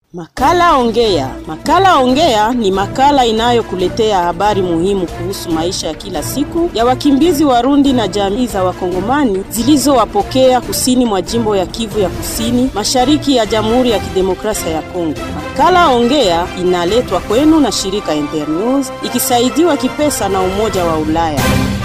Makala Ongea. Makala Ongea ni makala inayokuletea habari muhimu kuhusu maisha ya kila siku ya wakimbizi Warundi na jamii za Wakongomani zilizowapokea kusini mwa jimbo ya Kivu ya Kusini, mashariki ya Jamhuri ya Kidemokrasia ya Kongo. Makala Ongea inaletwa kwenu na shirika Internews ikisaidiwa kipesa na Umoja wa Ulaya.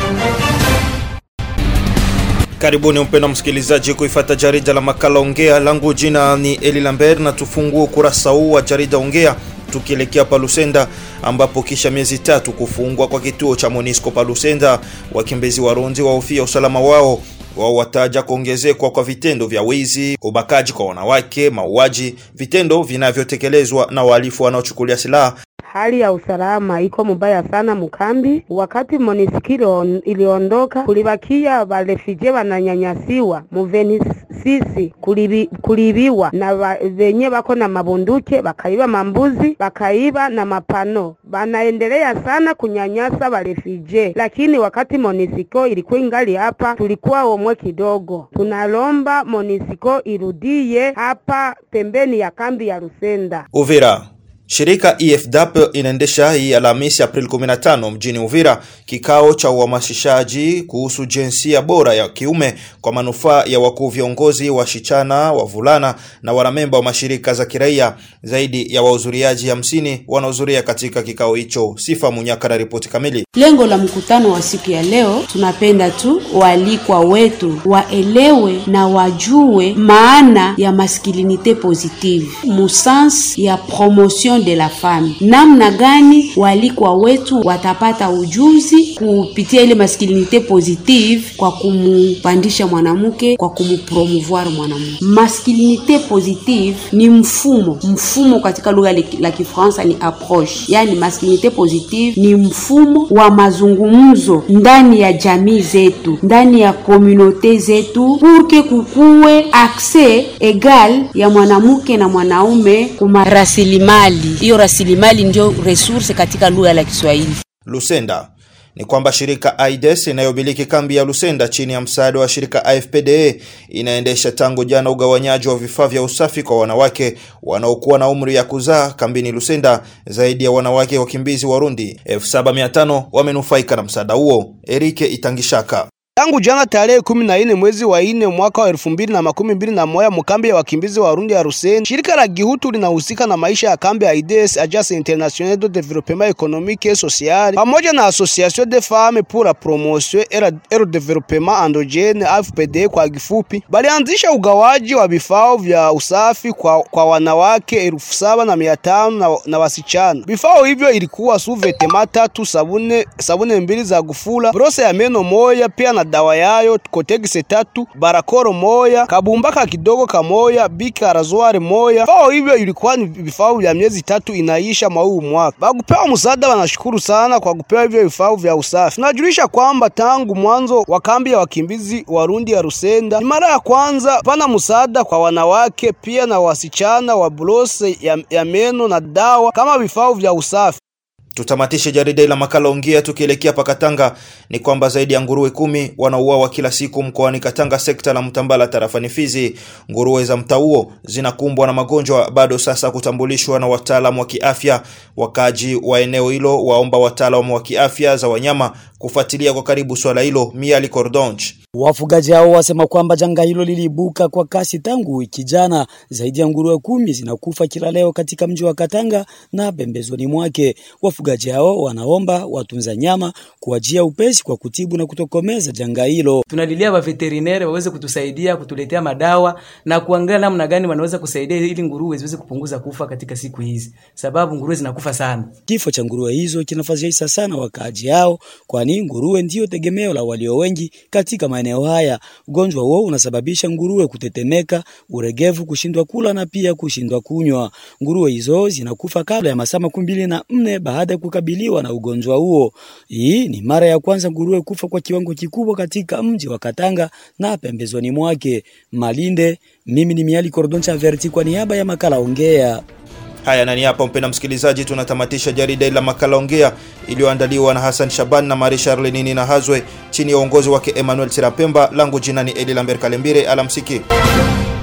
Karibuni mpendwa msikilizaji kuifata jarida la makala Ongea. Langu jina ni Eli Lambert na tufungue ukurasa huu wa jarida Ongea tukielekea Palusenda ambapo kisha miezi tatu kufungwa kwa kituo cha Monisco Palusenda, wakimbizi Warundi wahofia usalama wao wao wataja kuongezekwa kwa vitendo vya wizi, ubakaji kwa wanawake, mauaji, vitendo vinavyotekelezwa na wahalifu wanaochukulia silaha Hali ya usalama iko mubaya sana mukambi. Wakati Moniskiro iliondoka, kulibakia barefije bananyanyasiwa muvenisisi kulibi, kulibiwa na ba, venye bako na mabunduke bakaiba mambuzi bakaiba na mapano. Banaendelea sana kunyanyasa barefije, lakini wakati Monisiko ilikuwa ingali hapa, tulikuwa omwe kidogo. Tunalomba Monisiko irudie hapa pembeni ya kambi ya Rusenda Uvira. Shirika EFDAP inaendesha hii Alhamisi Aprili 15 mjini Uvira kikao cha uhamasishaji kuhusu jinsia bora ya kiume kwa manufaa ya wakuu viongozi, wasichana, wavulana na wanamemba wa mashirika za kiraia. Zaidi ya wahudhuriaji hamsini wanahudhuria katika kikao hicho. Sifa Munyaka na ripoti kamili. Lengo la mkutano wa siku ya leo, tunapenda tu waalikwa wetu waelewe na wajue maana ya masculinite positive musans ya promotion de la femme, namna gani walikwa wetu watapata ujuzi kupitia ile masculinite positive kwa kumupandisha mwanamke, kwa kumupromouvoir mwanamke. Masculinite positive ni mfumo, mfumo katika lugha la Kifaransa ni approche, yani masculinite positive ni mfumo wa mazungumzo ndani ya jamii zetu, ndani ya komunote zetu, purke kukuwe akse egal ya mwanamke na mwanaume kuma rasilimali hiyo rasilimali ndio resource katika lugha la Kiswahili. Lusenda ni kwamba shirika AIDS inayomiliki kambi ya Lusenda chini ya msaada wa shirika AFPDA inaendesha tangu jana ugawanyaji wa vifaa vya usafi kwa wanawake wanaokuwa na umri ya kuzaa kambini Lusenda. Zaidi ya wanawake wakimbizi Warundi 7500 wamenufaika na msaada huo. Erike Itangishaka Tangu jana tarehe kumi na nne mwezi wa nne mwaka wa elfu mbili na makumi mbili na moja mkambi ya wakimbizi wa Warundi ya Ruseni, shirika la Gihutu linahusika na maisha ya kambi ya AIDS, Agence Internationale de Développement Économique et Social, pamoja na Association des Femmes pour la Promotion et le Développement Endogène AFPD kwa kifupi, balianzisha ugawaji wa vifaa vya usafi kwa, kwa wanawake elfu saba na mia tano na, na wasichana. Vifaa hivyo ilikuwa suvetema tatu, sabune, sabune mbili za gufula, brose ya meno moja, pia na dawa yayo kotegise tatu barakoro moya kabumbaka kidogo kamoya bika razware moya. Vifaa hivyo ilikuwa ni vifaa vya miezi tatu inaisha mwa huu mwaka. Bakupewa msaada, wanashukuru sana kwa kupewa hivyo vifaa vya usafi. Tunajulisha kwamba tangu mwanzo wa kambi ya wakimbizi Warundi ya Rusenda ni mara ya kwanza pana msaada kwa wanawake pia na wasichana wa brose ya, ya meno na dawa kama vifaa vya usafi. Tutamatishe jarida la makala Ongea tukielekea pa Katanga. Ni kwamba zaidi ya nguruwe kumi wanauawa kila siku mkoani Katanga, sekta la Mtambala, tarafani Fizi. Nguruwe za mtaa huo zinakumbwa na magonjwa bado sasa kutambulishwa na wataalamu wa kiafya. Wakaji wa eneo hilo waomba wataalamu wa kiafya za wanyama kufuatilia kwa karibu swala hilo. Miali Cordonch Wafugaji hao wasema kwamba janga hilo liliibuka kwa kasi tangu wiki jana. Zaidi ya nguruwe kumi zinakufa kila leo katika mji wa Katanga na pembezoni mwake. Wafugaji hao wanaomba watunza nyama kuajia upesi kwa kutibu na kutokomeza janga hilo. Tunalilia wa veterinary waweze kutusaidia kutuletea madawa na kuangalia namna gani wanaweza kusaidia ili nguruwe ziweze kupunguza kufa katika siku hizi, sababu nguruwe zinakufa sana. Kifo cha nguruwe hizo kinafadhaisha sana wakaaji hao, kwani nguruwe ndiyo tegemeo la walio wengi katika maeneo haya. Ugonjwa huo unasababisha nguruwe kutetemeka, uregevu, kushindwa kula na pia kushindwa kunywa. Nguruwe hizo zinakufa kabla ya masaa makumi mbili na nne baada ya kukabiliwa na ugonjwa huo. Hii ni mara ya kwanza nguruwe kufa kwa kiwango kikubwa katika mji wa Katanga na pembezoni mwake. Malinde, mimi ni Miali Cordoncha Verti kwa niaba ya makala Ongea. Haya, nani hapa, mpenda msikilizaji, tunatamatisha jarida la makala Ongea iliyoandaliwa na Hassan Shaban na Marie Charlenini na Hazwe chini ya uongozi wake Emmanuel Tirapemba. Langu jina ni Eli Lambert Kalembire. Alamsiki.